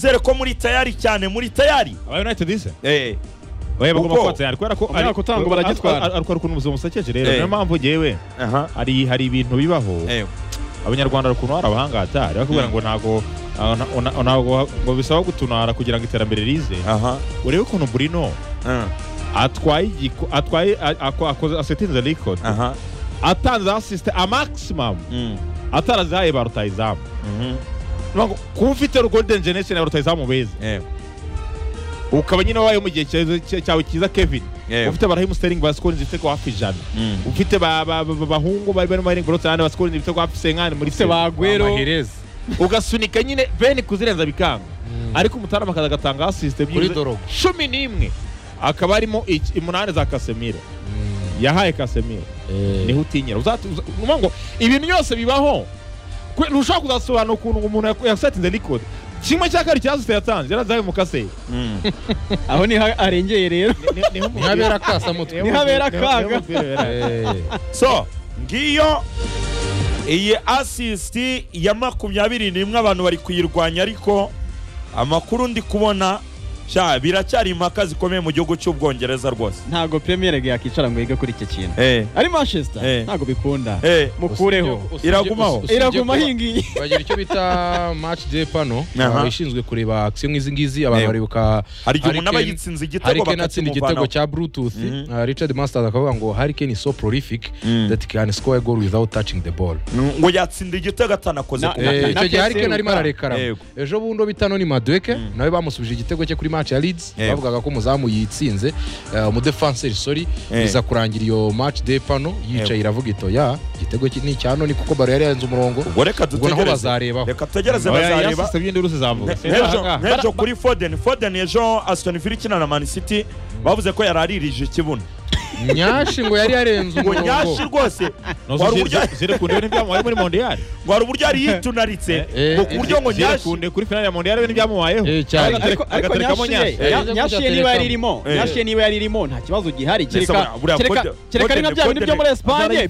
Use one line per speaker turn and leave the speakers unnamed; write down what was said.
nizere ko muri tayari cyane muri tayari
aba united se
eh
oya bagomba
Kuko-
kuba tayari kubera ko
Umwaka utaha ngo baragitwara.
ari ari ukuntu ubuzima busekeje rero
Eh.
niyo mpamvu yewe
aha
hari hari ibintu bibaho
eh
abanyarwanda hari ukuntu hari abahangatari bakubwira ngo ntago ah, na- na- ntago ngo bisaba gutunara kugira ngo iterambere rize
aha
urebe ukuntu burino
eh,
atwaye igiko- atwaye a- ako- akoze asetinze record
aha
atanze asiste amaximum
mm,
atarazihaye ba rutayizamu
mhm,
Niyo mpamvu kuba ufite golden generation ya rutayizamu beza
eh
ukaba nyine wabaye mu gihe cyawe- cya- cyawe cyiza kevin
eh
ufite abarahimu sterling baskorinze ibitego hafi ijana
mm,
ufite ba- ba- ba- bahungu bari barimo baringa urutsarane baskorinze ibitego hafi senkani muri
se bagwero
Amahereza.
ugasunika nyine beni kuzirenza bikanga ariko umutarama akaza agatanga asisite
Kuri Dorogo.
cumi n'imwe akaba arimo iki- umunani za kasemiro yahaye kasemiro
Eh,
niho utinyira Uzati- uza- uvuga ngo ibintu byose bibaho Kwe- ntushobora kuzasobanura ukuntu umuntu yaku- yasetinze nikode kimwe cya kabiri cya asisite yatanze yarazaye mu kaseyi
mm,
aho niho arengeye rero
Ni habera akasamutwe.
Ni habera akaga.
Eh,
so ngiyo iyi asisiti ya makumyabiri n'imwe abantu bari kuyirwanya ariko amakuru ndi kubona sha biracyari impaka zikomeye mu gihugu cy'ubwongereza rwose
ntabwo premier league yakicara ngo yige kuri iki kintu
eh
ari manchester
Eh.
ntabwo bikunda
eh
mukureho
usibye- usibye-
Iragumaho.
usibye
iraguma
kuba-
ahingiye
bagira icyo bita match day pano
Aha.
ishinzwe kureba akisiyo nk'izi ngizi abantu
Eh.
baribuka
hari igihe
Harry
umuntu aba
Kane-
yitsinze igitego
Harry Kane atsinda igitego
bakakimuvanaho
cya Bluetooth
Mhm.
uh, Richard Masters akavuga ngo Harry Kane is so prolific
Mm.
that he can score a goal without touching the ball
ngo yatsinda igitego atanakoze
Na-
ku
na-
Eh,
mupira
icyo gihe Harry
PSV
Kane arimo
gukora.
ararekarama
Yego.
ejo bundi uwo bita Noni Madueke
Mm.
nawe bamusubije igitego cye kuri match ya Leeds
Yego.
bavugaga ko umuzamu yitsinze eh, umudefanseri sorry
Eh.
biza kurangira iyo match day pano yicaye iravuga ito ya igitego ki- ni icya Noni kuko baro yari yarenze umurongo
ubwo reka
ubwo naho
dutegereze
bazarebaho
reka tutegereze bazareba
yasisite by'indi rusi zavuga
Ne- n'ejo- n'ejo kuri foden foden ejo aston villa ikina na man city bavuze ko yari aririje ikibuno
nyashi ngo yari yarenze
ngo
umurongo
nyashi rwose ngo hari uburyo
ziri ku ndebe n'ibyamubayeho muri mondiyari
ngo hari uburyo yari yitunaritse
Eh,
ngo ku buryo ngo
ziri ku
nyashi
ndebe kuri finali ya mondiyari ibintu byamubayeho
Eh, cyane.
ariko ariko
agaterekamo
nyashiye
nyashiye.
nya-
Eh.
nyashiye niba yari irimo
Eh.
nyashiye niba yari irimo nta kibazo gihari
Mbese
kereka
buriya- buriya
kereka
kode-
kereka ari
kode-
nka bya bintu
kode-
byo muri
azaba
esipanye
yifite.